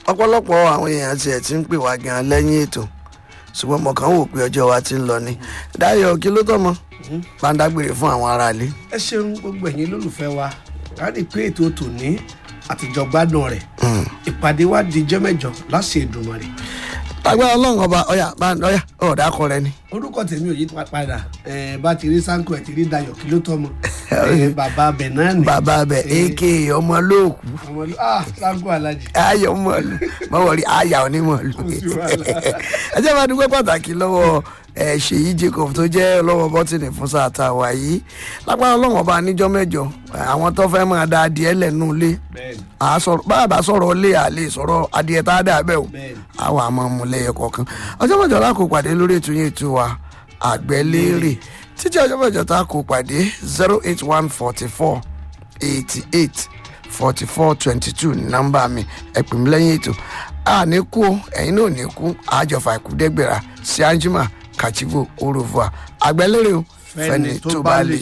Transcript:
ọ̀pọ̀lọpọ̀ àwọn èèyàn tiẹ̀ ti ń pè wá gan lẹ́yìn ètò ṣùgbọ́n mo kàn ń wò pé ọjọ́ wa ti ń lọ ni Dayọ̀ kí ló tọ́ mọ́ bá ń dágbére fún àwọn aráalé. ẹ ṣeun gbogbo ẹ̀yin lólùfẹ́ wa láti pé ètò tòní àtijọ́ gbádùn rẹ̀ ìpàdé wa di jọ́ mẹ́jọ láṣẹ Èdùmàrè agbára ọlọ́run ọba ọ̀yà bá ọ̀yà ọ̀dà akọ rẹ ni. orúkọ tèmi ò yí padà ẹ bá ti rí sanko ẹ ti rí Dayọ̀ kí ló tọmọ ẹ bàbá abẹ náà ni bàbá abẹ aka ọmọ lóòkù ọmọ ló ah sanko alájì ayọ̀ mọ̀lú mọ̀wọ́rí ayà onímọ̀lú. sí wàhálà. ẹ jẹ́ máa dúpẹ́ pàtàkì lọ́wọ́ ẹ ṣèyí Jacob tó jẹ́ lọ́wọ́ bọ́tìnì fún sáà tá a wà yìí lágbára ọlọ́run ọba níjọ́ mẹ́jọ àwọn tó fẹ́ máa da adìẹ lẹ́nu ilé bẹ́ẹ̀ni báàbá sọ̀rọ̀ ilé àlè sọ̀rọ̀ adìẹ tá a dà bẹ́ẹ̀ o bẹ́ẹ̀ni àwọn àmọ́ ọmọlẹ́yẹ kọ̀ọ̀kan ọjọ́ mẹ́jọ la kó pàdé lórí ètò yẹn ètò wa àgbẹ̀lérè títí ọjọ́ mẹ́jọ tá a kó pàdé zero eight one forty four eighty eight forty four twenty two ní nọ́mbà mi ẹ pè mí lẹ́yìn ètò a ní kú o, ẹ̀yin náà ní kú àjọfà ìkúdẹ́gbẹ̀rà sí anjima kachivo orova àgbẹ̀lérè o Fẹ́ni tó bá lè